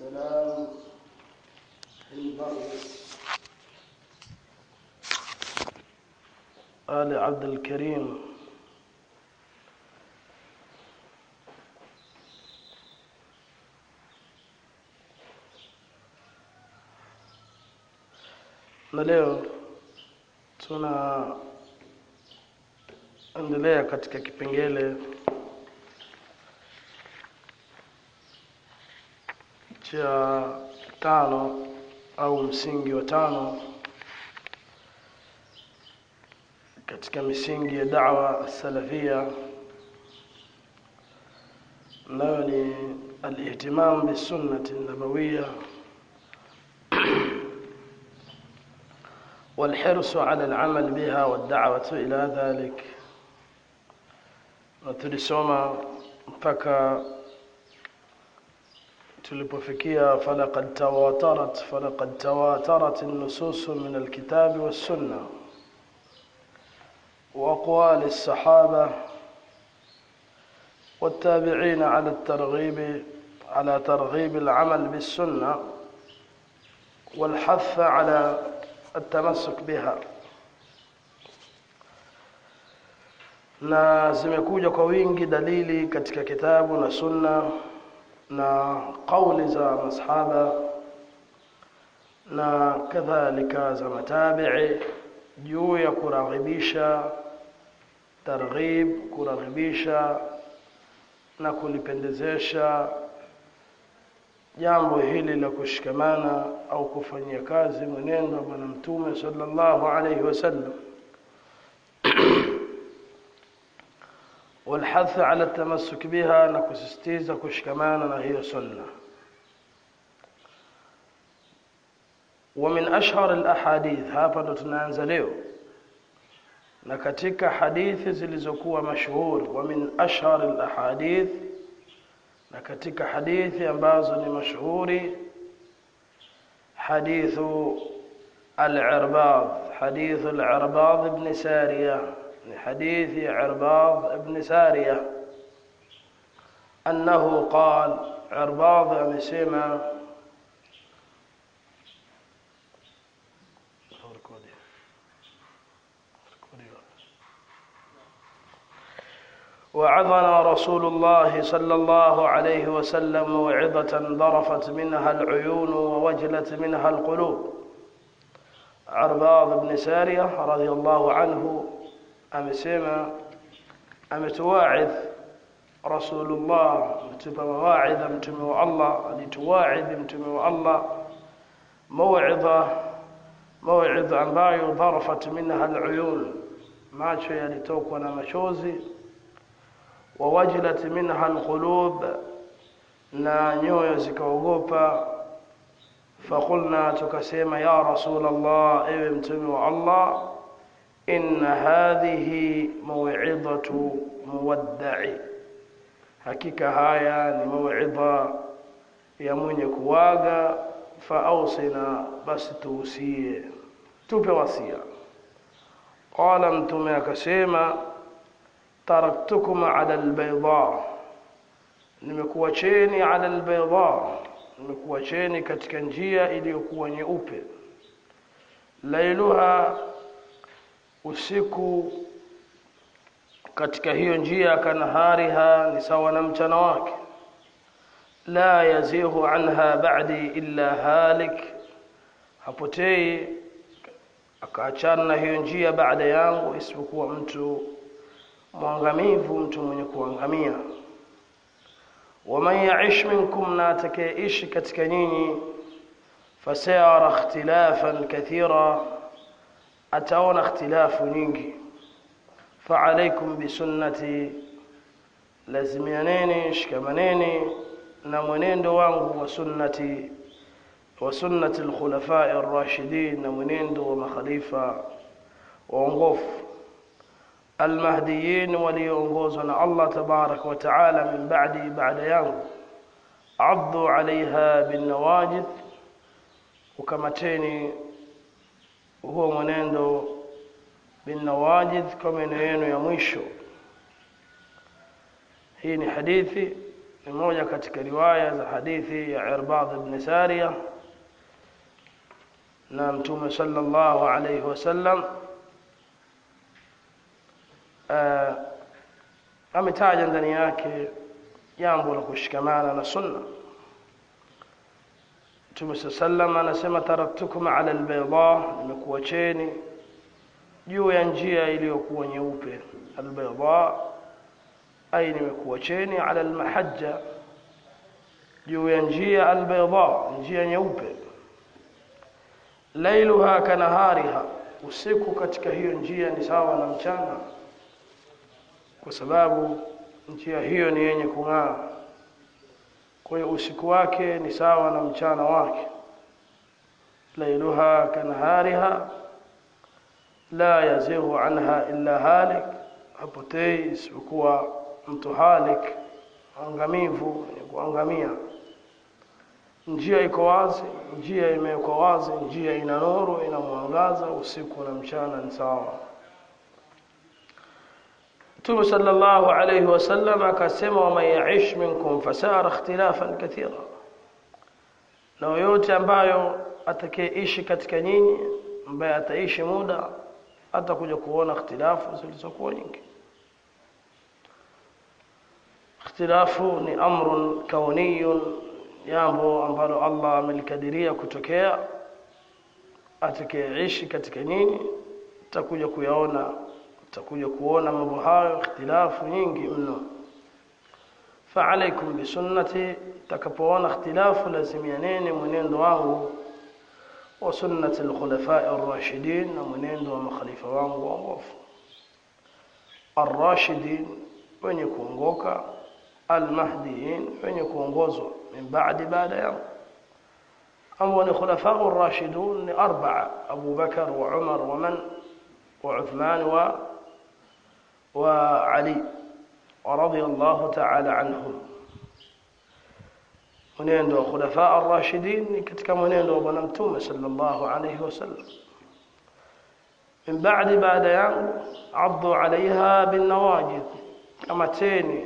السلام البرز آل عبد الكريم na leo tunaendelea katika kipengele cha tano au msingi wa tano katika misingi ya da'wa salafia nayo ni alihtimam bisunnati nabawiya والحرص على العمل بها والدعوة إلى ذلك وتلسوما mpaka tulipofikia falaqad tawatarat falaqad tawatarat an-nusus min al-kitab was-sunnah وأقوال الصحابة والتابعين على الترغيب على ترغيب العمل بالسنة والحث على التمسك بها na zimekuja kwa wingi dalili katika kitabu na sunna na kauli za masahaba na kadhalika za matabi'i juu ya kuraghibisha targhib kuraghibisha na kulipendezesha jambo hili la kushikamana au kufanyia kazi mwenendo wa bwana mtume sallallahu alayhi wasallam والحث على التمسك بها na kusisitiza kushikamana na hiyo sunna ومن أشهر الأحاديث hapa ndo tunaanza leo na katika hadithi zilizokuwa mashuhuri wa min ashhar al-ahadith na katika hadithi ambazo ni mashuhuri hadithu al-Irbad hadithu al-Irbad ibn Sariya ni hadithi Irbad ibn Sariya annahu qala Irbad amesema وعظنا رسول الله صلى الله عليه وسلم موعظة ضرفت منها العيون ووجلت منها القلوب عرباض بن سارية رضي الله عنه أمسيما أمتواعظ رسول الله متبى مواعظ متمي الله لتواعظ متمي الله موعظة موعظة ambayo ضرفت منها العيون macho yalitokwa na machozi wawajilat minha alqulub na nyoyo zikaogopa faqulna tukasema ya rasul allah ewe mtume wa allah inna hadhihi maw'idatu muwadda'i hakika haya ni maw'idha ya mwenye kuwaga faausina basi tuusie tupe wasia qala mtume akasema taraktukum ala albayda nimekuacheni ala albayda nimekuacheni katika njia iliyokuwa nyeupe lailuha usiku katika hiyo njia kanahariha ni sawa na mchana wake la yazihu anha ba'di illa halik hapotei akaachana na hiyo njia baada yangu isipokuwa mtu mwangamivu mtu mwenye kuangamia waman yaish minkum na atakayeishi katika nyinyi fasayara ikhtilafan kathira ataona ikhtilafu nyingi faalaikum bisunnati lazimianeni shikamaneni na mwenendo wangu wa sunnati wa sunnati alkhulafai arrashidin na mwenendo wa makhalifa waongofu المهديين وليونغوزنا الله تبارك وتعالى من بعدي بعد يوم عضوا عليها بالنواجذ وكمتيني هو منendo بالنواجذ كما neno ya mwisho hii ni hadithi ni moja katika riwaya za hadithi ya Irbad ibn Sariya na Mtume sallallahu alayhi wasallam uh, ametaja ndani yake jambo la kushikamana na sunna Mtume sallam anasema taraktukum ala albayda nimekuacheni juu ya njia iliyokuwa nyeupe albayda ay nimekuacheni ala almahajja juu ya njia albayda njia nyeupe lailuha kanahariha usiku katika hiyo njia ni sawa na mchana kwa sababu njia hiyo ni yenye kung'aa kwa hiyo usiku wake ni sawa na mchana wake lailuha kanahariha la yazighu anha illa halik hapotei isipokuwa mtu halik angamivu ni kuangamia njia iko wazi njia imewekwa wazi njia ina nuru ina mwangaza usiku na mchana ni sawa Mtume sallallahu alayhi wasallam akasema waman yaish minkum fasara ikhtilafan kathira na yoyote ambayo atakayeishi katika nyinyi ambaye ataishi muda atakuja kuona ikhtilafu zilizokuwa nyingi ikhtilafu ni amrun kauniyun jambo ambalo Allah amelikadiria kutokea atakayeishi katika nyinyi atakuja kuyaona utakuja kuona mambo hayo ikhtilafu nyingi mno فعليكم بسنتي تكبونا اختلاف لازميانين mwenendo wangu wa sunnati al-khulafa'i ar-rashidin na mwenendo wa makhalifa wangu waongofu ar-rashidin wenye kuongoka al-mahdiyin wenye kuongozwa min ba'di baada yangu ambao ni khulafa'u ar-rashidun ni arba'a Abu Bakar wa Umar wa man wa Uthman wa وعلي ورضي الله تعالى عنهم mwenendo wa khulafa ar-rashidin ni katika mwenendo wa bwana mtume sallallahu alayhi wasallam min ba'di baada yangu addu alaiha bin nawajid kama teni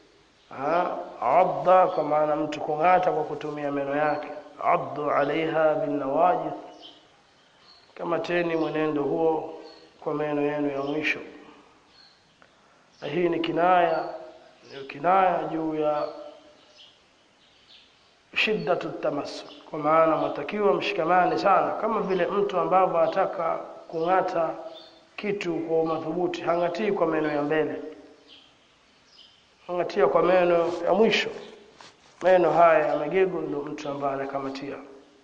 adda kwa maana mtu kung'ata kwa kutumia meno yake addu alaiha bin nawajid kama teni mwenendo huo kwa meno yenu ya mwisho na hii ni kinaya ni kinaya juu ya shiddatu tamassuk kwa maana mtakiwa mshikamane sana kama vile mtu ambavyo ataka kung'ata kitu kwa madhubuti hangatii kwa meno ya mbele hangatia kwa meno ya mwisho meno haya ya magego ndio mtu ambaye anakamatia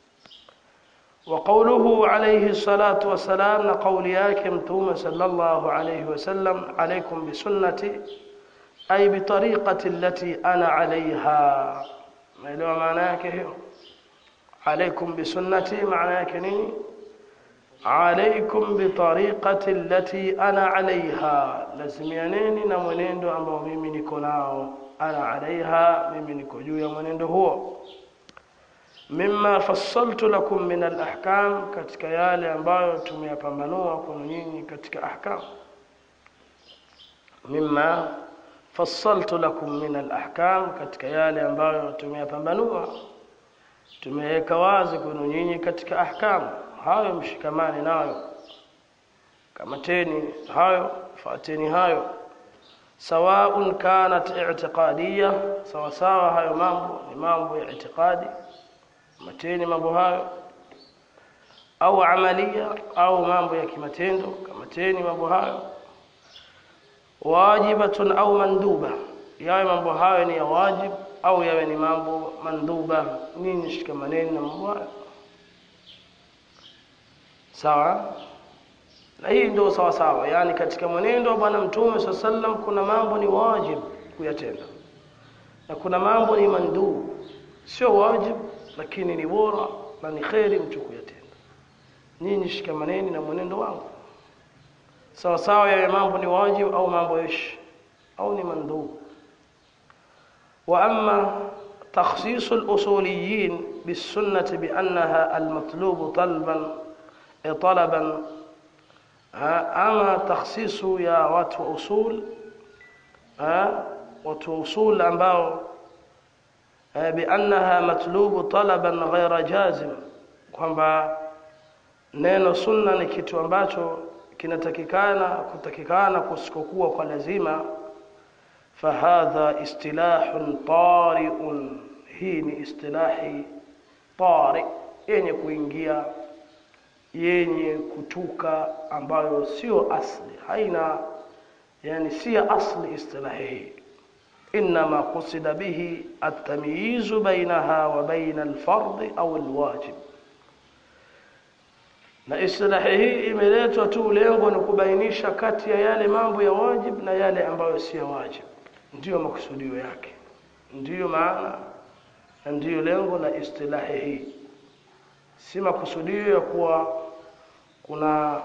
وقوله عليه الصلاة والسلام لقول ياكم توم صلى الله عليه وسلم عليكم بسنتي أي بطريقة التي أنا عليها ما له معناه هي عليكم بسنتي معناه كني عليكم بطريقة التي أنا عليها لازميانين na mwenendo ambao mimi niko nao ana alaiha mimi niko juu ya mwenendo huo mimma fassaltu lakum min al-ahkam katika yale ambayo tumeyapambanua kwenu nyinyi katika ahkam mimma fassaltu lakum min al-ahkam katika yale ambayo tumeyapambanua tumeweka wazi kwenu nyinyi katika ahkam hayo mshikamani nayo kamateni hayo fateni hayo sawaun kanat i'tiqadiyya sawa sawa hayo mambo ni mambo ya i'tiqadi mateni mambo hayo au amalia au mambo ya kimatendo kamateni mambo hayo wajibatun au manduba yawe mambo hayo ni ya wajib au yawe ni mambo manduba nini shikamaneni na mambo hayo sawa na hii ndio sawa sawa yani katika mwenendo wa bwana mtume saa sallam kuna mambo ni wajib kuyatenda na kuna mambo ni mandub sio wajib lakini ni bora na ni kheri mtu kuyatenda nyinyi shikamaneni na mwenendo wangu sawa sawa yawe mambo ni wajib au mambo ish au ni mandub wa amma تخصيص الأصوليين بالسنة بأنها المطلوب طلبا طلبا ama takhsisu ya watu wa usul watu wa usul ambao biannaha matlubu talaban ghaira jazim kwamba neno sunna ni kitu ambacho kinatakikana kutakikana kusikokuwa kwa lazima fahadha istilahun tariun hii ni istilahi tari yenye kuingia yenye kutuka ambayo sio asli haina yani si asli istilahi hii انما قصد به التمييز بينها وبين الفرض او الواجب na istilahi hii imeletwa tu lengo ni kubainisha kati ya yale mambo ya wajib na yale ambayo si ya wajib ndiyo makusudio yake ndiyo maana na ndiyo lengo la istilahi hii si makusudio ya kuwa kuna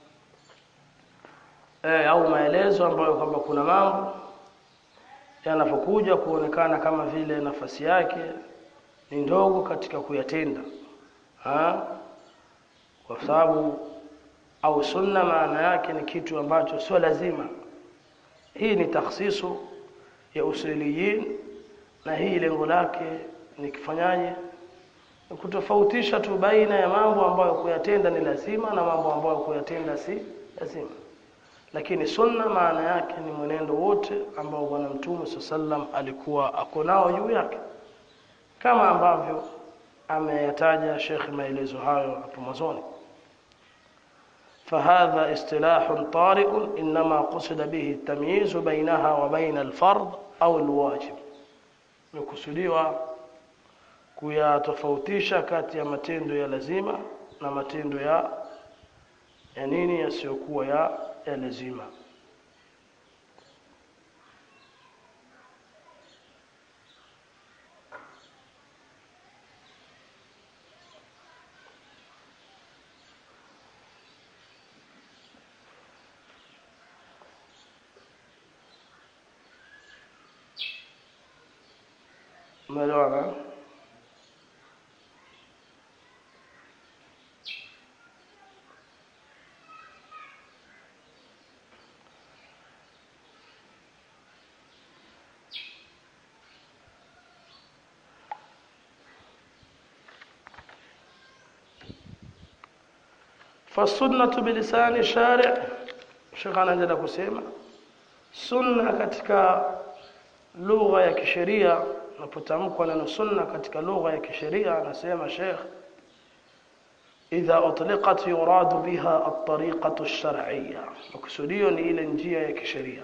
eh, au maelezo ambayo kwamba kuna mambo yanapokuja kuonekana kama vile nafasi yake ni ndogo katika kuyatenda ha? kwa sababu au sunna maana yake ni kitu ambacho sio lazima hii ni takhsisu ya usuliyin na hii lengo lake ni kifanyaje ni kutofautisha tu baina ya mambo ambayo kuyatenda ni lazima na mambo ambayo kuyatenda si lazima lakini sunna maana yake ni mwenendo wote ambao bwana mtume sallam alikuwa ako nao juu yake kama ambavyo ameyataja Sheikh maelezo hayo hapo mwanzoni فهذا اصطلاح طارئ انما قصد به التمييز بينها وبين الفرض او الواجب مكسوديwa kuyatofautisha kati ya matendo ya lazima na matendo ya ya nini yasiyokuwa ya, ya lazima umeelewana فالسنة بلسان الشارع Sheikh anaendelea kusema sunna katika lugha ya kisheria unapotamkwa neno sunna katika lugha ya kisheria anasema Sheikh idha utliqat yuradu biha at-tariqatu ash-shar'iyya makusudio ni ile njia ya kisheria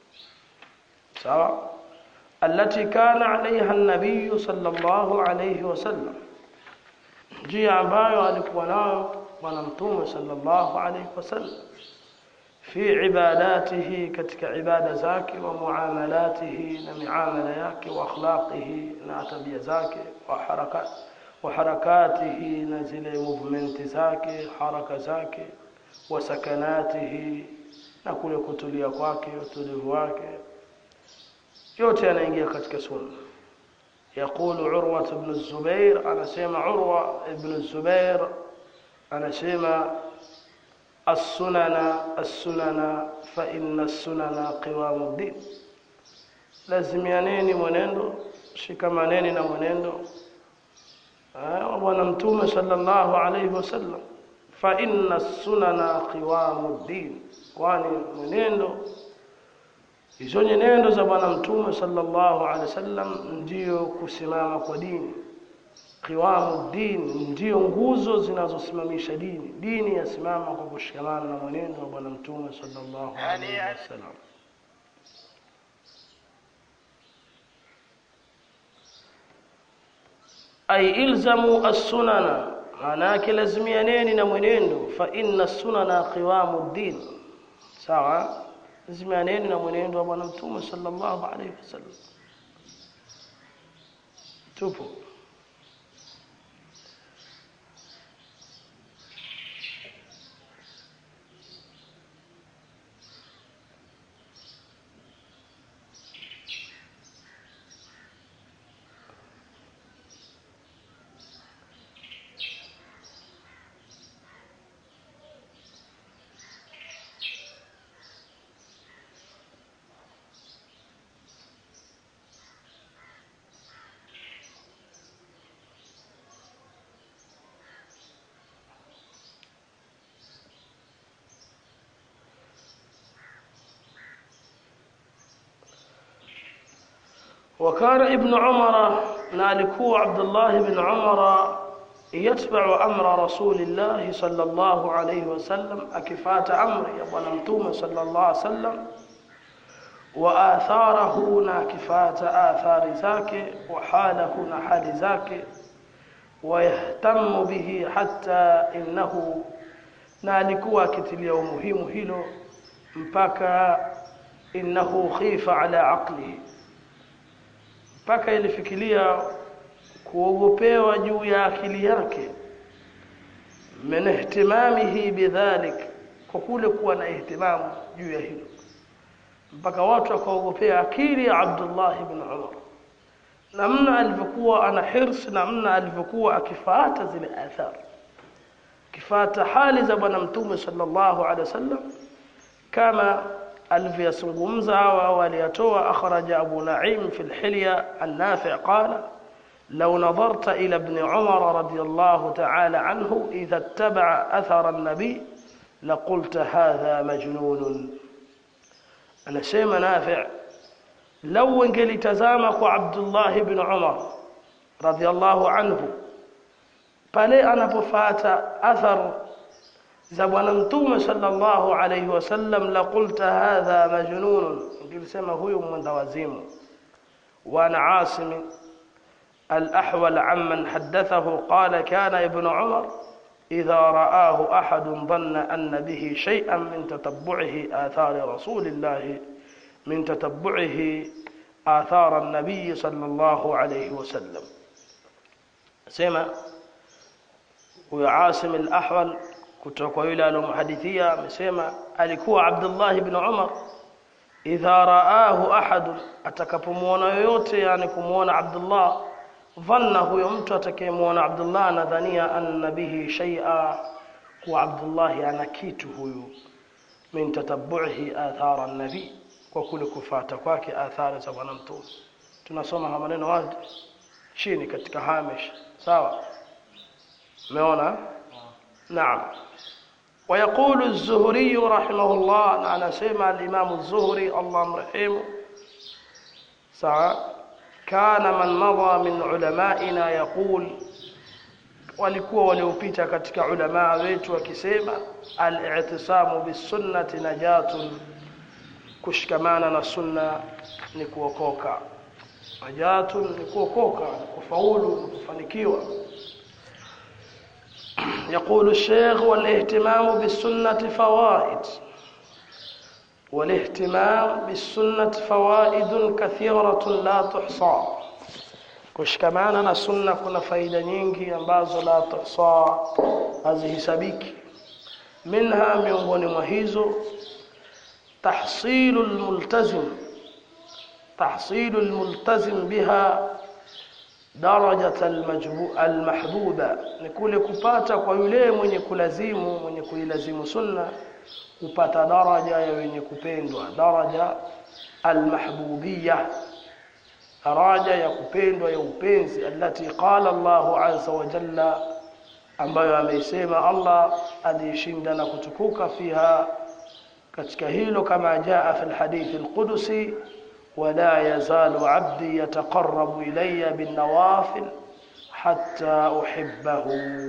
sawa التي كان عليها النبي صلى الله عليه وسلم njia ambayo alikuwa nayo bwana mtume sallallahu alayhi wasallam fi ibadatihi katika ibada zake wa muamalatihi na miamala yake wa akhlaqihi na tabia zake wa harakat wa harakatihi na zile movement zake haraka zake wa sakanatihi na kule kutulia kwake utulivu wake yote yanaingia katika sunna يقول عروة بن الزبير أنا سيما عروة بن الزبير أنا سيما السنن السنن فإن السنن قوام الدين lazimianeni mwenendo shikamaneni na mwenendo wa bwana mtume sallallahu alayhi wasallam fa inna sunana qiwamu din kwani mwenendo hizo nyenendo za bwana mtume sallallahu alaihi wasallam ndiyo kusimama kwa dini qiwamu din ndiyo nguzo zinazosimamisha dini dini yasimama kwa kushikamana na mwenendo wa bwana mtume sallallahu alaihi wasallam ay ilzamu as-sunana maana yake lazimianeni na mwenendo fa inna sunana qiwamu din sawa lazimianeni na mwenendo wa bwana mtume sallallahu alaihi wasallam tupo وكان ابن عمر نالكو عبد الله بن عمر يتبع أمر رسول الله صلى الله عليه وسلم أكفات أمر يبنمتوم صلى الله عليه وسلم وآثاره ناكفات آثار ذاك وحاله نحال ذاك ويهتم به حتى إنه نالكوا كتليا مهم هيلو mpaka innahu khifa ala aqlihi mpaka ilifikiria kuogopewa juu ya akili yake min ihtimamihi bidhalik kwa kule kuwa na ihtimamu juu ya hilo mpaka watu wakaogopea akili ya Abdullah ibn Umar namna alivyokuwa ana hirs namna alivyokuwa akifuata zile athari kifuata hali za bwana mtume sallallahu alaihi wasallam kama alivyozungumza au waliyatoa akhraja Abu Naim fi al-Hilya an-Nafi' qala لو نظرت إلى ابن عمر رضي الله تعالى عنه إذا اتبع أثر النبي لقلت هذا مجنون أنا سيما نافع لو انقلي تزامك عبد الله بن عمر رضي الله عنه pale anapofata athar za bwana mtume sallallahu alayhi wasallam la qulta hadha majnun ngilisema huyu mwenda wazimu wa ana asim الأحول عمن حدثه قال كان ابن عمر إذا رآه أحد ظن أن به شيئا من تتبعه آثار رسول الله من تتبعه آثار النبي صلى الله عليه وسلم سمع وعاصم الأحول kutoka yule alomhadithia amesema alikuwa Abdullah ibn Umar idha raahu ahad atakapomuona yoyote yani kumuona Abdullah dhanna huyo mtu atakayemuona Abdullah anadhania anna bihi shay'a kwa Abdullah ana kitu huyu min tatabbuhi athara nabi kwa kule kufata kwake athari za bwana mtume tunasoma haya maneno wazi chini katika hamish sawa umeona نعم ويقول الزهري رحمه الله أنا سمع الإمام الزهري الله مرحمه ساعة كان من مضى من علمائنا يقول walikuwa waliopita katika ulamaa wetu wakisema al-i'tisamu bis-sunnati najatun kushikamana na sunna ni kuokoka najatun ni kuokoka ni kufaulu ni kufanikiwa يقول الشيخ والاهتمام بالسنة فوائد والاهتمام بالسنة فوائد كثيرة لا تحصى kushikamana na sunna kuna faida nyingi ambazo la tuhsa hazihesabiki minha miongoni mwa hizo tahsilu almultazim tahsilu almultazim biha darajat almahbuba ni kule kupata kwa yule mwenye kulazimu mwenye kuilazimu sunna kupata daraja ya wenye kupendwa daraja almahbubiyya daraja ya kupendwa ya upenzi alati qala Allah azza wa jalla ambayo ameisema Allah aliyeshinda na kutukuka fiha katika hilo kama jaa fi alhadith alqudusi ولا يزال عبدي يتقرب إلي بالنوافل حتى أحبه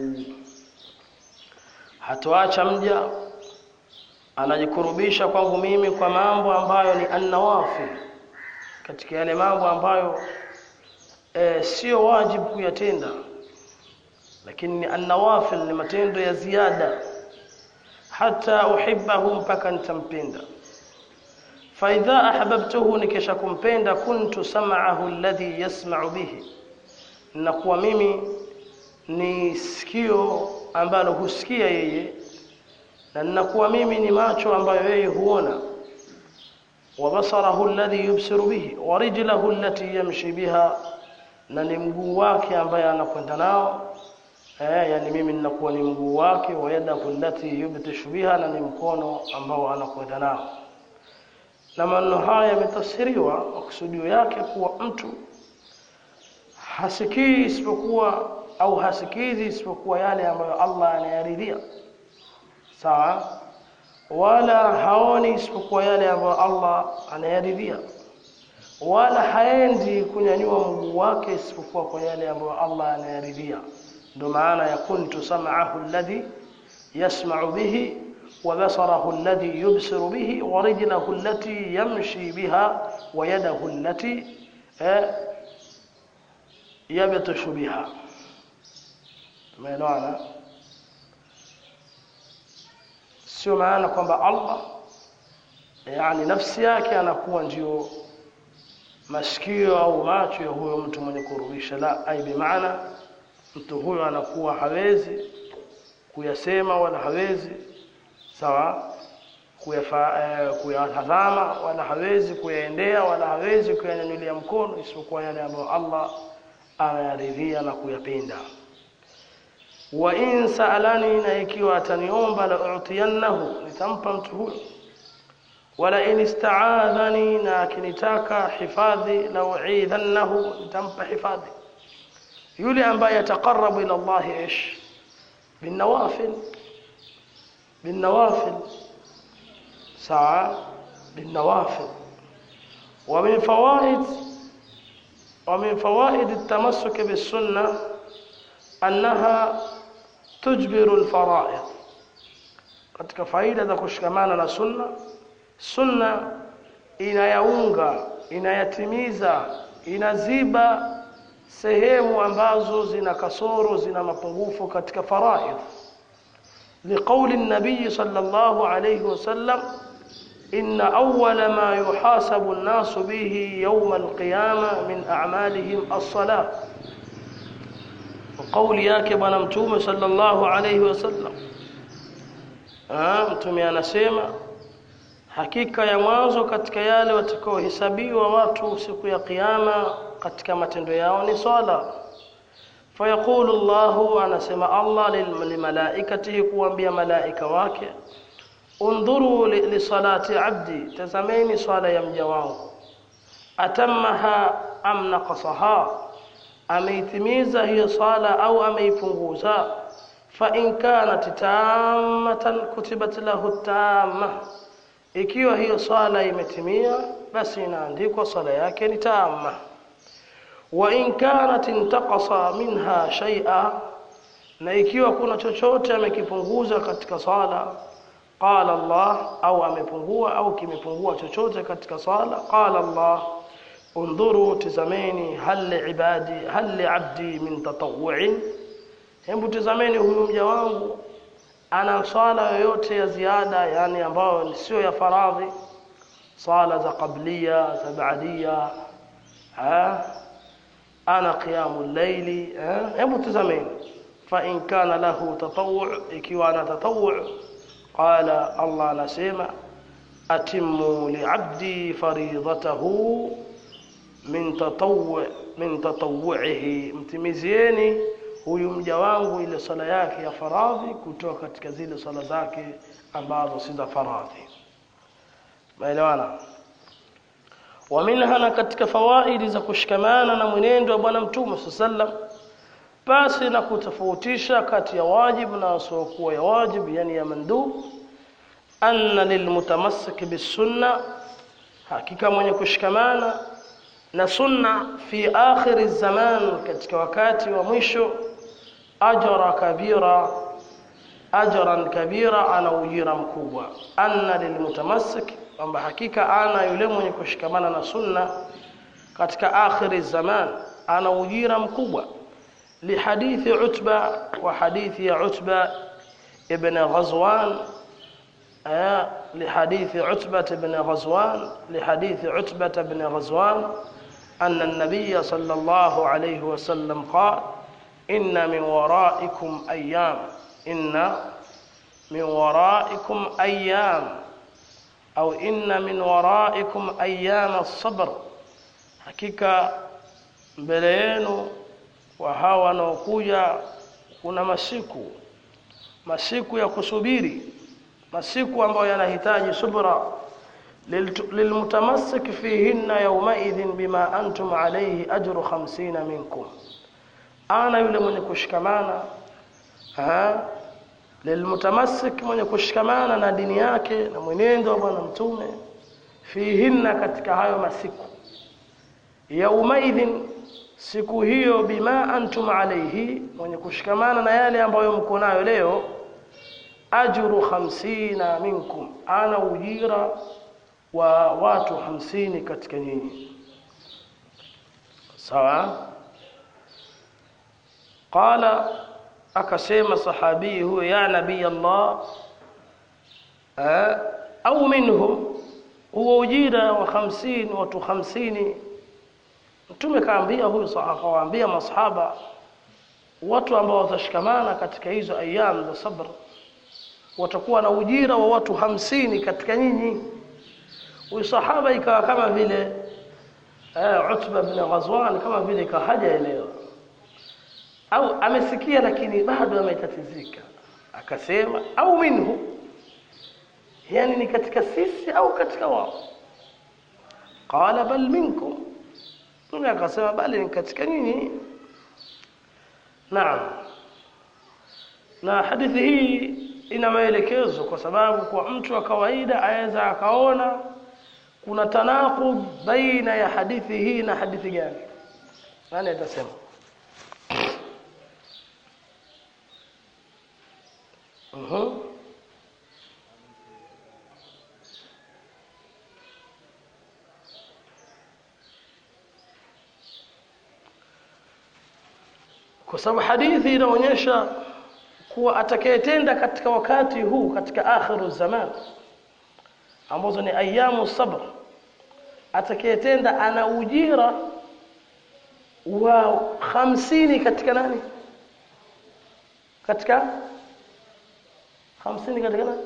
hatoacha mja anajikurubisha kwangu mimi kwa mambo ambayo ni annawafil katika yale mambo ambayo e, sio wajibu kuyatenda lakini ni annawafil ni matendo ya ziada hata uhibbahu mpaka nitampenda فإذا أحببته nikisha kumpenda kuntu sam'ahu alladhi yasma'u bihi nakuwa mimi ni sikio ambalo husikia yeye na ninakuwa mimi ni macho ambayo yeye huona wa basarahu alladhi yubsiru bihi wa rijlahu allati yamshi biha na ni mguu wake ambaye anakwenda nao eh yani mimi ninakuwa ni mguu wake wa yadahu allati yubtishu biha na ni mkono ambao anakwenda nao na maneno haya yametafsiriwa makusudio yake kuwa mtu hasikii isipokuwa au hasikizi isipokuwa yale ambayo Allah anayaridhia sawa wala haoni isipokuwa yale ambayo Allah anayaridhia wala haendi kunyanyua mguu wake isipokuwa kwa yale ambayo Allah anayaridhia ndio maana ya kuntu sam'ahu alladhi yasma'u bihi wa basarahu alladhi yubsiru bihi wa rijlahu allati yamshi biha wa yadahu allati yabtashu biha tumeelewana sio maana kwamba Allah yani nafsi yake anakuwa ndio masikio au macho ya huyo mtu mwenye kurudisha la ai bimaana mtu huyo anakuwa hawezi kuyasema wala hawezi sawa kuyatazama wala hawezi kuyaendea wala hawezi kuyanyanyulia mkono isipokuwa yale ambayo Allah anayaridhia na kuyapenda wa in sa'alani na ikiwa ataniomba la utiyannahu nitampa mtu huyo wala in ista'adhani na akinitaka hifadhi la u'idhannahu nitampa hifadhi yule ambaye yataqarrabu ila Allah ish بالنوافل بالنوافل ساعة بالنوافل ومن فوائد ومن فوائد التمسك بالسنة أنها تجبر الفرائض katika faida za kushikamana na sunna sunna inayaunga inayatimiza inaziba sehemu ambazo zina kasoro zina mapungufu katika faraidh liqauli nabii sallallahu alayhi wasallam inna awwala ma yuhasabu an-nasu bihi yawm al-qiyamah min a'malihim as-salah وقولي yake bwana mtume sallallahu alayhi wasallam ah mtume anasema hakika ya mwanzo katika yale watakaohesabiwa watu siku ya kiyama katika matendo yao ni swala fayaqulu Allahu anasema Allah limalaikatihi kuambia malaika wake undhuru li, li salati abdi tazameni swala ya mja wangu atammaha am naqasaha ameitimiza hiyo swala au ameipunguza fa in kanat tammatan kutibat lahu tamma ikiwa hiyo swala imetimia basi inaandikwa swala yake ni tamma wa in kanat intaqasa minha shay'a na ikiwa kuna chochote amekipunguza katika swala qala Allah au amepungua au kimepungua chochote katika swala qala Allah undhuru tizameni hal ibadi hal abdi min tatawwu'in hebu tizameni huyu mja wangu ana swala yoyote ya ziada yani ambayo sio ya faradhi swala za qablia za baadia ha ana qiyamul layli hebu tazameni fa in kana lahu tatawwu' ikiwa ana tatawwu' qala Allah anasema atimmu li'abdi faridatahu min tatawwu' min tatawwu'ihi mtimizieni huyu mja wangu ile sala yake ya faradhi kutoka katika zile sala zake ambazo si za faradhi maelewana wa minha na katika fawaidi za kushikamana na mwenendo wa bwana mtume sallam basi na kutofautisha kati ya wajibu na wasiokuwa ya wajibu yani ya mandub anna lilmutamassik bisunna hakika mwenye kushikamana na sunna fi akhir zaman katika wakati wa mwisho ajra kabira ajran kabira ana ujira mkubwa anna lilmutamassik kwamba hakika ana yule mwenye kushikamana na sunna katika akhir zaman ana ujira mkubwa لحديث عتبة وحديث عتبة ابن غزوان آه لحديث عتبة بن غزوان لحديث عتبة بن غزوان أن النبي صلى الله عليه وسلم قال إن من ورائكم أيام إن من ورائكم أيام أو إن من ورائكم أيام الصبر حقيقة بلينو wa hawa wanaokuja kuna masiku masiku ya kusubiri masiku ambayo yanahitaji subra lilmutamassik fihinna yawmaidhin bima antum alayhi ajru 50 minkum ana yule mwenye kushikamana ha lilmutamassik mwenye kushikamana na dini yake na mwenendo wa bwana mtume fihinna katika hayo masiku yaumaidhin siku hiyo bima antum alayhi mwenye kushikamana na yale ambayo mko nayo leo ajru hamsina minkum ana ujira wa watu hamsini katika nyinyi sawa qala akasema sahabii huyo ya nabii Allah au minhum huo ujira wa 50 watu 50 mtume kaambia huyu akawaambia masahaba watu ambao watashikamana katika hizo ayyam za sabr watakuwa na ujira wa watu hamsini katika nyinyi huyu sahaba ikawa kama vile eh, Utba bin Ghazwan kama vile ikawa hajaelewa au amesikia lakini bado ametatizika akasema au minhu yani ni katika sisi au katika wao qala bal minkum Mtume akasema bali ni katika nyinyi naam na hadithi hii ina maelekezo kwa sababu kwa mtu wa kawaida aweza akaona kuna tanaqub baina ya hadithi hii na hadithi gani nani atasema uh-huh. kwa sababu hadithi inaonyesha kuwa atakayetenda katika wakati huu katika akhiru zaman ambazo ni ayamu sabr atakayetenda ana ujira wa hamsini katika nani katika hamsini katika nani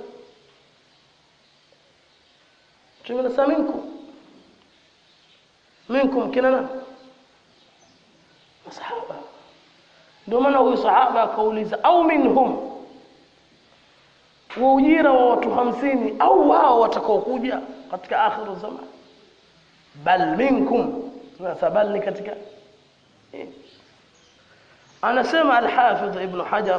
tumena minkum minkum kina nani masahaba ndio maana huyu sahaba akauliza au minhum wa ujira wa watu hamsini au wao watakaokuja katika akhiru zaman bal minkum sasa bal ni katika eh. anasema al-Hafidh Ibn Hajar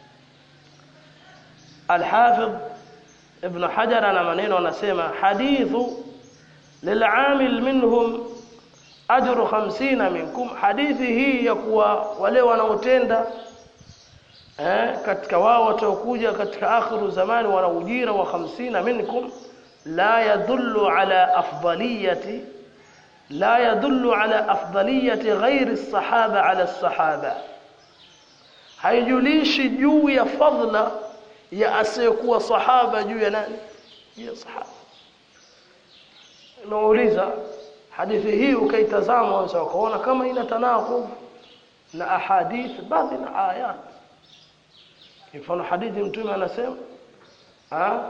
al-Hafidh Ibn Hajar ana maneno anasema hadithu lil'amil minhum ajru 50 minkum hadithi hii ya kuwa wale wanaotenda eh, katika wao wataokuja katika akhiru zamani wana ujira wa 50 minkum la yadullu ala afdaliyati la yadullu ala afdaliyati ghairi sahaba ala sahaba haijulishi juu ya fadla ya asiyekuwa sahaba juu ya nani ya sahaba nauliza hadithi hii ukaitazama unaweza ukaona kama ina tanaqub na ahadith baadhi na ayat mfano hadithi mtume anasema ah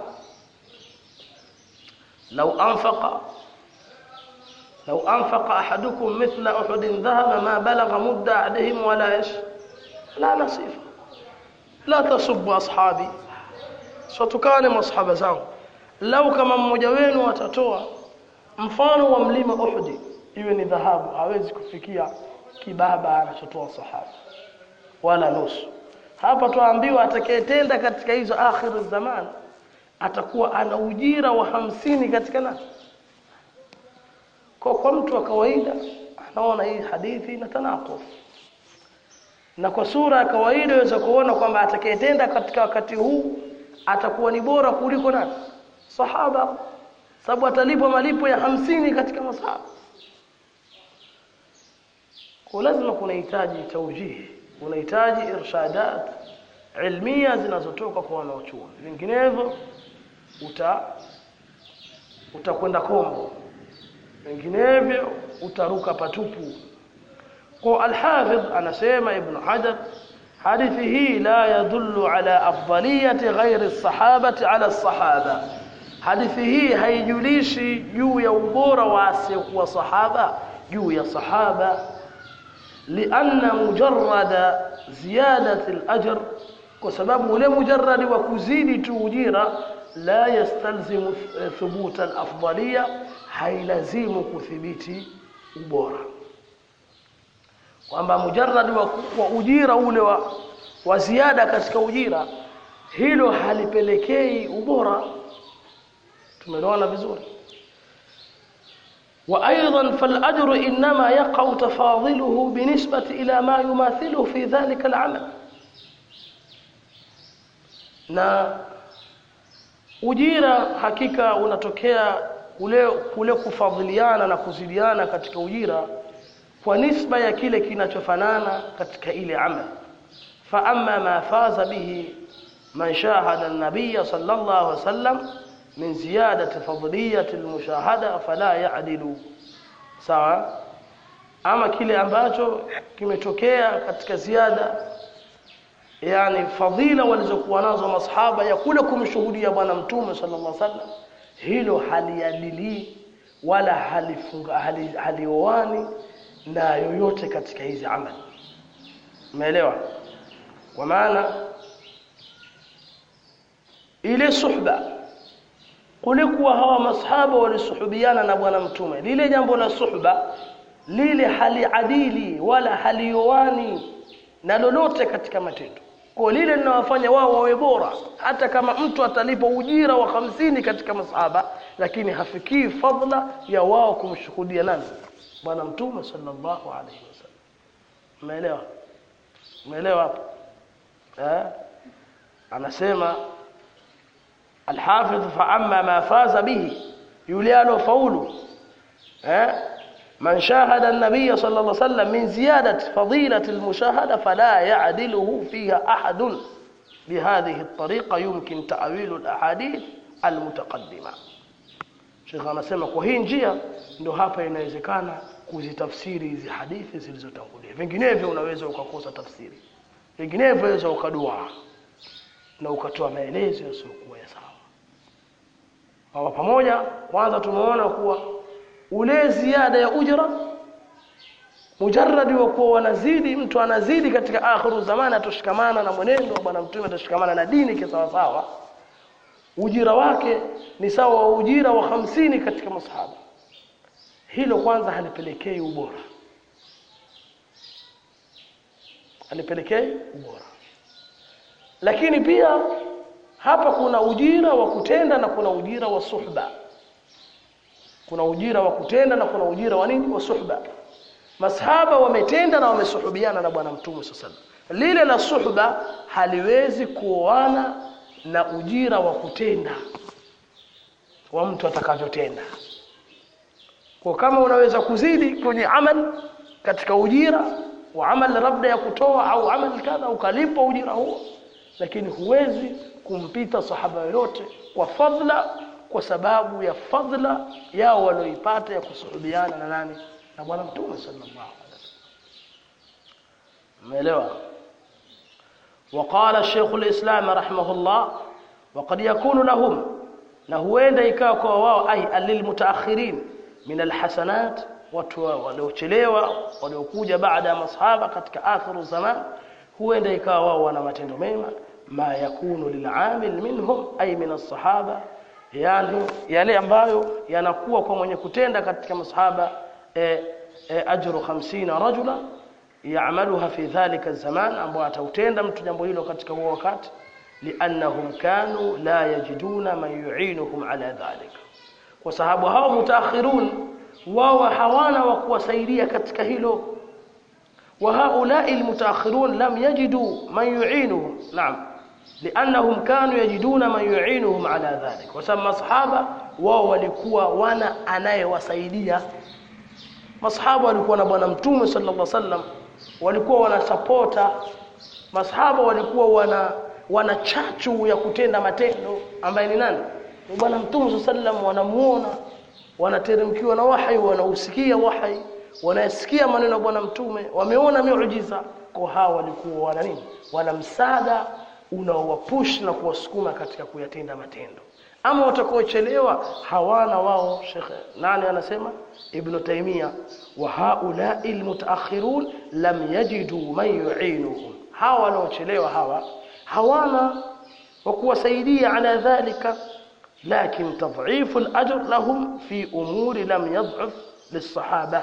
لو أنفق لو أنفق أحدكم مثل أحد ذهب ما بلغ مد أحدهم ولا إيش لا نصيف لا تصب أصحابي ستكان مصحب zangu lau kama mmoja wenu atatoa mfano wa mlima Uhud iwe ni dhahabu hawezi kufikia kibaba anachotoa sahaba wala nusu hapa tuambiwa atakayetenda katika hizo akhiru zaman atakuwa ana ujira wa hamsini katika nani kwa kwa mtu wa kawaida anaona hii hadithi ina tanaquf na kwa sura ya kawaida waweza kuona kwamba atakayetenda katika wakati huu atakuwa ni bora kuliko nani sahaba sababu atalipwa malipo ya hamsini katika masahaba kwa lazima kunahitaji taujihi unahitaji irshadat ilmia zinazotoka kwa wanaochuoni vinginevyo uta utakwenda kombo vinginevyo utaruka patupu kwa alhafidh anasema ibn hajar hadithi hii la yadullu ala afdaliyati ghairi as-sahabati ala as-sahaba hadithi hii haijulishi juu ya ubora wa asiyekuwa sahaba juu ya sahaba lianna mujarrada ziyadati al-ajr kwa sababu ule mujarradi wa kuzidi tu ujira la yastalzimu thubuta al-afdaliya hailazimu kuthibiti ubora kwamba mujarradi wa, wa ujira ule wa, wa ziada katika ujira hilo halipelekei ubora tumeelewana vizuri وأيضا فالأجر إنما يقع تفاضله بالنسبة إلى ما يماثله في ذلك العمل na ujira hakika unatokea kule, kule kufadhiliana na kuzidiana katika ujira kwa nisba ya kile kinachofanana katika ile amal fa amma ma faza bihi man shahada an-nabiy sallallahu alaihi wasallam min ziyadati fadliyati al-mushahada fala ya'dilu sawa ama kile ambacho kimetokea katika ziada yani fadhila walizokuwa nazo masahaba ya kule kumshuhudia bwana mtume sallallahu alaihi wasallam hilo haliadili wala halifunga hali, halioani na yoyote katika hizi amali umeelewa kwa maana ile suhba kulikuwa hawa masahaba walisuhubiana na bwana mtume lile jambo la suhba lile haliadili wala halioani na lolote katika matendo kwa lile linawafanya wao wawe bora hata kama mtu atalipa ujira wa hamsini katika masahaba lakini hafikii fadla ya wao kumshuhudia nani bwana mtume sallallahu alaihi wasallam umeelewa umeelewa hapo eh anasema الحافظ فأما ما فاز به يليال فول من شاهد النبي صلى الله عليه وسلم من زيادة فضيلة المشاهدة فلا يعدله فيها أحد بهذه الطريقة يمكن تأويل الأحاديث المتقدمة Sheikh anasema kwa hii njia ndio hapa inawezekana kuzitafsiri hizi hadithi zilizotangulia. Vinginevyo unaweza ukakosa tafsiri. Vinginevyo unaweza ukadua na ukatoa maelezo yasiyokuwa ya sawa. Kwa pamoja kwanza tumeona kuwa ule ziada ya ujra mujarradi wa kuwa wanazidi mtu anazidi katika akhiru zamani atoshikamana na mwenendo wa bwana mtume atoshikamana na dini kisawa sawa ujira wake ni sawa wa ujira wa hamsini katika masahaba hilo kwanza halipelekei ubora halipelekei ubora lakini pia hapa kuna ujira wa kutenda na kuna ujira wa suhba kuna ujira wa kutenda na kuna ujira wa nini wa suhba masahaba wametenda na wamesuhubiana na bwana mtume sallallahu lile la suhba haliwezi kuoana na ujira wa kutenda wa mtu atakavyotenda kwa kama unaweza kuzidi kwenye amal katika ujira wa amal labda ya kutoa au amal kadha ukalipa ujira huo lakini huwezi kumpita sahaba yoyote kwa fadla kwa sababu ya fadla yao walioipata ya kusuhubiana na nani na bwana mtume sallallahu alaihi wasallam umeelewa وقال الشيخ الإسلام رحمه الله وقد يكون لهم نهوين ikawa kwa wao ay alilmutaakhirin min alhasanat watu waliochelewa waliokuja baada ya masahaba katika akhiru zaman huenda ikawa wao wana matendo mema ma yakunu lilamil minhum ay min as-sahaba yani yale ambayo yanakuwa kwa mwenye kutenda katika masahaba e, e, ajru 50 rajula yaamaluha fi dhalika zaman ambao atautenda mtu jambo hilo katika huo wakati liannahum kanu la yajiduna man yu'inuhum ala dhalik kwa sababu hao mutaakhirun wao hawana wa kuwasaidia katika hilo wa haulai almutaakhirun lam yajidu man yu'inuhum naam liannahum kanu yajiduna man yu'inuhum ala dhalik kwa sababu masahaba wao walikuwa wana anayewasaidia masahaba walikuwa na bwana mtume sallallahu alaihi wasallam walikuwa wanasapota masahaba walikuwa wana wana chachu ya kutenda matendo ambaye ni nani ni bwana mtume sallam wanamuona wanateremkiwa na wahi wanausikia wahi wanasikia maneno ya bwana mtume wameona miujiza kwa hao walikuwa wana nini wana msaada unaowapush na kuwasukuma katika kuyatenda matendo ama watakaochelewa hawana wao shekhe nani anasema ibn taymia wa haula'i almutaakhirun lam yajidu man yu'inuhum hawa wanaochelewa hawa hawana wa kuwasaidia ala dhalika lakin tadhif alajr lahum fi umuri lam yadh'af lisahaba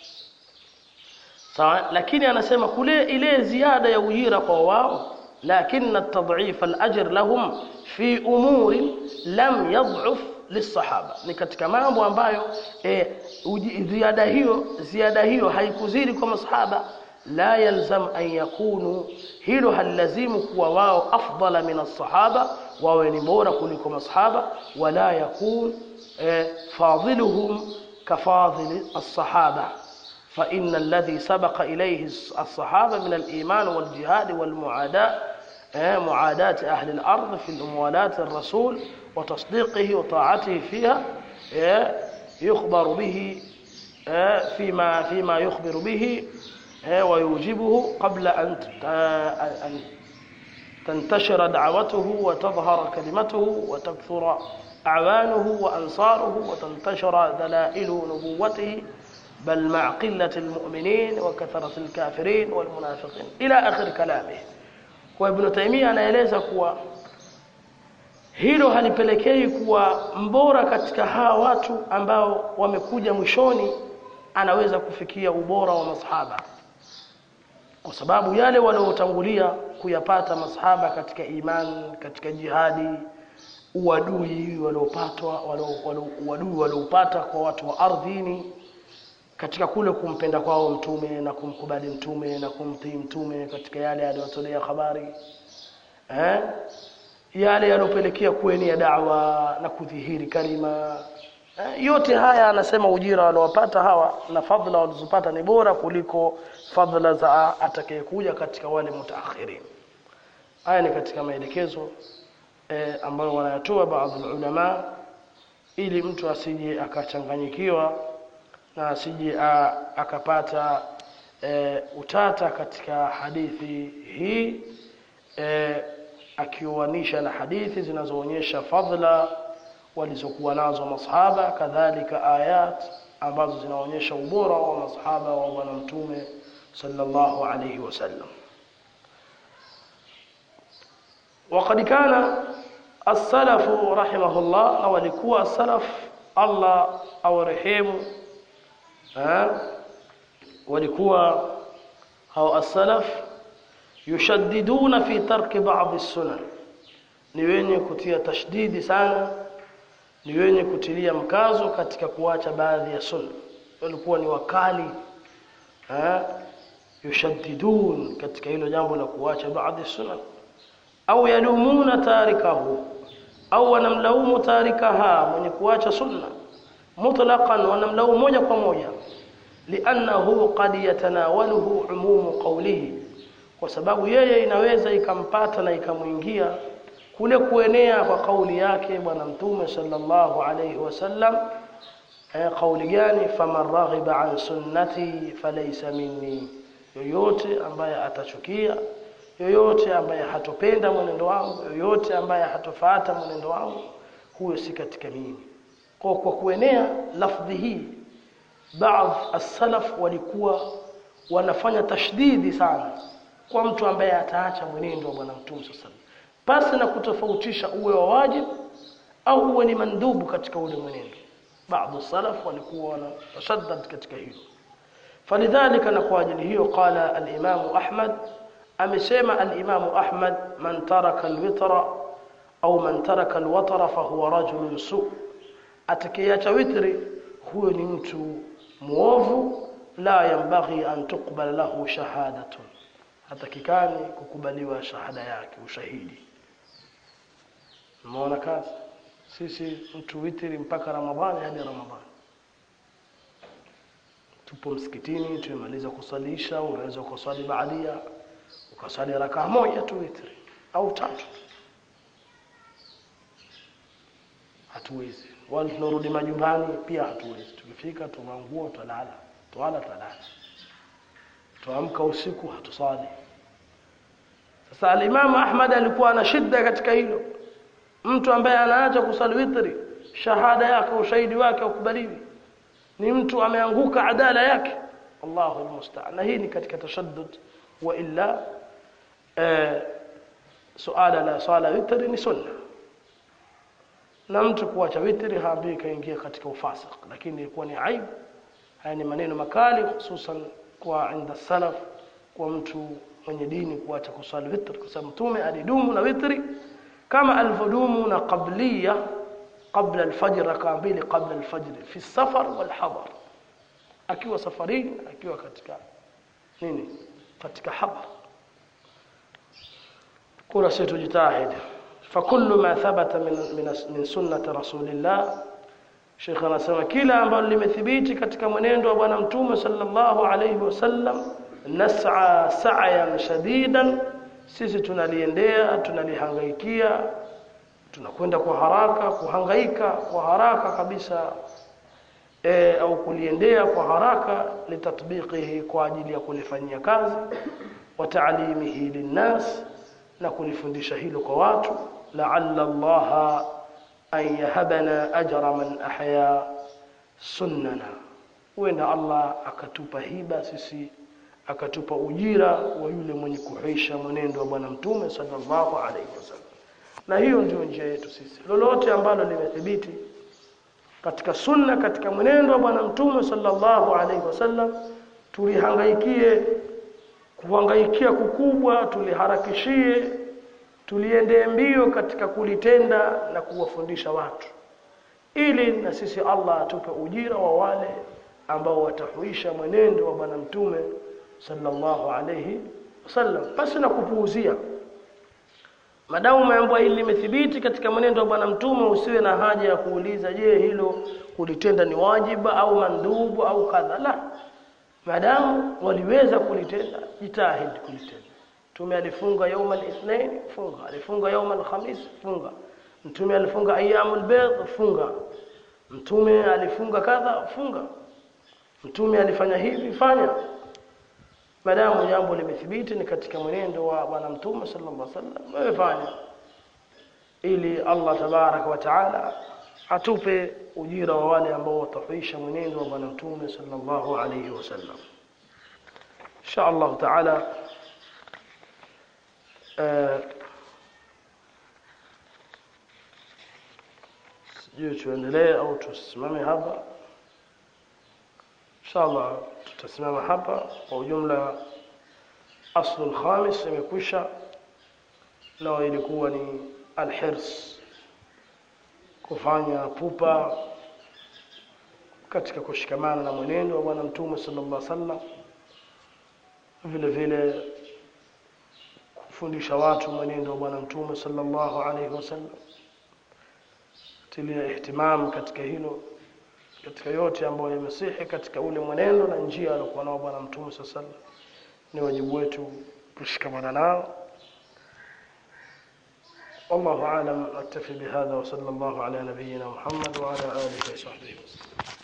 sawa lakini anasema kule ile ziada ya ujira kwa wao لكن التضعيف الأجر لهم في أمور لم يضعف lisahaba ni katika mambo ambayo e, uji- ziada hiyo ziada hiyo haikuzidi kwa masahaba la yalzam an yakunu hilo halilazimu kuwa wao afdala min as-sahaba wawe ni bora kuliko masahaba wala yakun e, fadiluhum kafadili as-sahaba فإن الذي سبق إليه الصحابة من الإيمان والجهاد والمعاداة آه، معاداة أهل الأرض في الموالاة الرسول وتصديقه وطاعته فيها آه، يخبر به آه، فيما فيما يخبر به آه، ويوجبه قبل أن ت- آه، أن تنتشر دعوته وتظهر كلمته وتكثر أعوانه وأنصاره وتنتشر دلائل نبوته بل مع قلة المؤمنين وكثرة الكافرين والمنافقين إلى آخر كلامه وابن تيمية anaeleza kuwa hilo halipelekei kuwa mbora katika hawa watu ambao wamekuja mwishoni anaweza kufikia ubora wa masahaba kwa sababu yale waliotangulia kuyapata masahaba katika imani katika jihadi uadui waliopatwa walio- walio- uadui waliopata kwa watu wa ardhini katika kule kumpenda kwao mtume na kumkubali mtume na kumtii mtume katika yale aliyotolea habari eh? yale yaliyopelekea kuenea dawa na kudhihiri kalima eh? yote haya anasema ujira waliowapata hawa na fadhila walizopata ni bora kuliko fadhila za atakayekuja katika wale mutaakhirin haya ni katika maelekezo eh, ambayo wanayatoa baadhi ya ulama ili mtu asije akachanganyikiwa na asije a- akapata e, utata katika hadithi hii e, akiuanisha na hadithi zinazoonyesha fadhila walizokuwa nazo masahaba kadhalika ayat ambazo zinaonyesha ubora wa masahaba wa bwana mtume sallallahu alayhi wasallam وقد كان السلف رحمه الله أو لكوا السلف الله أو رحمه ها walikuwa hao as-salaf yushaddiduna fi tarki ba'd as-sunan ni wenye kutia tashdidi sana ni wenye kutilia mkazo katika kuacha baadhi ya sunna walikuwa ni wakali ha yushaddidun katika hilo jambo la kuacha baadhi sunan au yalumuna tarikahu au wanamlaumu tarikaha mwenye kuacha sunna mutlaqan wanamlaumu moja kwa moja liannahu qad yatanawaluhu umumu qawlihi kwa sababu yeye inaweza ikampata na ikamuingia kule kuenea kwa kauli yake bwana mtume sallallahu alayhi wasallam eh, kauli gani faman raghiba an sunnati falaysa minni yoyote ambaye atachukia yoyote ambaye hatopenda mwenendo wangu yoyote ambaye hatofuata mwenendo wangu huyo si katika mimi kwa kwa kuenea lafdhi hii baadhi as-salaf walikuwa wanafanya tashdidi sana kwa mtu ambaye ataacha mwenendo wa bwana mtume sallallahu alaihi wasallam pasi na kutofautisha uwe wa wajib au uwe ni mandubu katika ule mwenendo baadhi salaf walikuwa wanashaddad katika hilo falidhalika na kwa ajili hiyo qala al-imam ahmad amesema al-imam ahmad man taraka al-witra au man taraka al-watra fa huwa rajulun su atakayeacha witri huyo ni mtu muovu la yambaghi an tuqbal lahu shahadatun hatakikani kukubaliwa shahada yake ushahidi umeona kazi sisi mtu witri mpaka ramadhani hadi ramadhani tupo msikitini tumemaliza kusalisha unaweza kusali baadia ukasali rakaa moja tu witri au tatu hatuwezi wala tunarudi majumbani pia hatuwezi tukifika tunangua tulala twala talala tuamka usiku hatusali sasa alimamu ahmad alikuwa ana shida katika hilo mtu ambaye anaacha kusali witri shahada yake ushahidi wake ukubaliwi ni mtu ameanguka adala yake Allahu almusta'an na hii ni katika tashaddud wa illa eh, suala la sala witri ni sunna na mtu kuacha witri haambii kaingia katika ufasik lakini ilikuwa ni aibu haya ni maneno makali hususan kwa inda salaf kwa mtu mwenye dini kuacha kusali witri kwa sababu mtume alidumu na witri kama alivyodumu na qabliya qabla alfajr rakaa mbili qabla alfajr fi safar wal hadar akiwa safarini akiwa katika nini katika hadar kuna sisi tujitahidi فكل ما ثبت من من من سنه رسول الله Sheikh anasema kila ambalo limethibiti katika mwenendo wa bwana mtume sallallahu alayhi wasallam nas'a sa'yan shadidan sisi tunaliendea tunalihangaikia tunakwenda kwa haraka kuhangaika kwa haraka kabisa e, au kuliendea kwa haraka litatbiqihi kwa ajili ya kulifanyia kazi wa ta'limihi linnas na kulifundisha hilo kwa watu la'alla allaha an yahabana ajra man ahya sunnana huenda Allah akatupa hiba sisi akatupa ujira wa yule mwenye kuhisha mwenendo wa bwana mtume sallallahu alaihi wasallam na hiyo ndio njia yetu sisi lolote ambalo limethibiti katika sunna katika mwenendo wa bwana mtume sallallahu alaihi wasallam tulihangaikie kuhangaikia kukubwa tuliharakishie tuliendee mbio katika kulitenda na kuwafundisha watu ili na sisi Allah atupe ujira wa wale ambao watahuisha mwenendo wa bwana mtume sallallahu alayhi wasallam basi na kupuuzia madamu mambo hili limethibiti katika mwenendo wa bwana mtume usiwe na haja ya kuuliza je hilo kulitenda ni wajiba au mandubu au kadha la madamu waliweza kulitenda jitahidi kulitenda mtume alifunga يوم الاثنين funga alifunga يوم الخميس funga mtume alifunga ayyamul bayd funga mtume alifunga kadha funga mtume alifanya hivi fanya madamu jambo limethibiti ni katika mwenendo wa bwana mtume sallallahu alaihi wasallam wewe fanya ili Allah tabaraka wa taala atupe ujira wa wale ambao watahuisha mwenendo wa bwana mtume sallallahu alaihi wasallam insha Allah taala sijui tuendelee au tusimame hapa inshallah tutasimama hapa kwa ujumla aslu alkhamis imekwisha nao ilikuwa ni alhirs kufanya pupa katika kushikamana na mwenendo wa bwana mtume sallallahu alaihi wasallam vile vile kufundisha watu mwenendo wa bwana mtume sallallahu alaihi wasallam tilia ihtimam katika hilo katika yote ambayo yamesihi katika ule mwenendo na njia aliyokuwa nao bwana mtume sallallahu alaihi wasallam ni wajibu wetu kushikamana nao والله أعلم أكتفي بهذا وصلى الله على نبينا محمد وعلى آله وصحبه وسلم